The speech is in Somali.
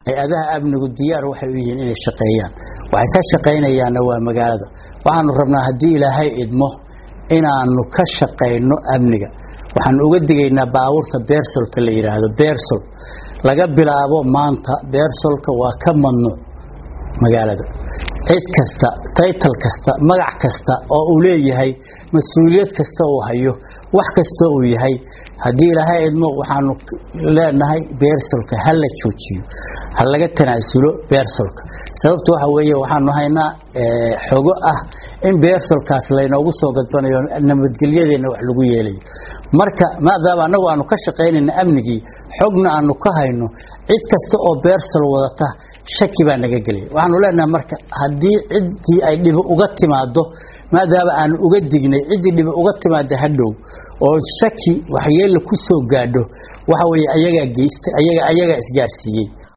hay-adaha amnigu diyaar waxay u yihiin inay shaqeeyaan waxay ka shaqaynayaanna waa magaalada waxaanu rabnaa haddii ilaahay idmo inaanu ka shaqayno amniga waxaanu uga digaynaa baabuurta beersolka la yidhaahdo beersol laga bilaabo maanta beersolka waa ka mamnuuc magaalada cid kasta taytal kasta magac kasta oo uu leeyahay mas-uuliyad kasta uu hayo wax kasta uu yahay haddii ilaahay idmo waxaanu leenahay beersolka ha la joojiyo ha laga tanaasulo beersolka sababta waxa weeye waxaanu haynaa xogo ah in beersolkaas laynoogu soo gadbanayo nabadgelyadeenna wax lagu yeelayo marka maadaama annagu aanu ka shaqaynayna amnigii xogna aanu ka hayno cid kasta oo beersol wadata shaki baa naga gelaya waxaanu leenahay marka haddii ciddii ay dhibi uga timaado maadaama aanu uga dignay ciddii dhibi uga timaada hadhow oo shaki waxyeella ku soo gaadho waxa weeye ayagaa geystay ayaga ayagaa isgaarsiiyey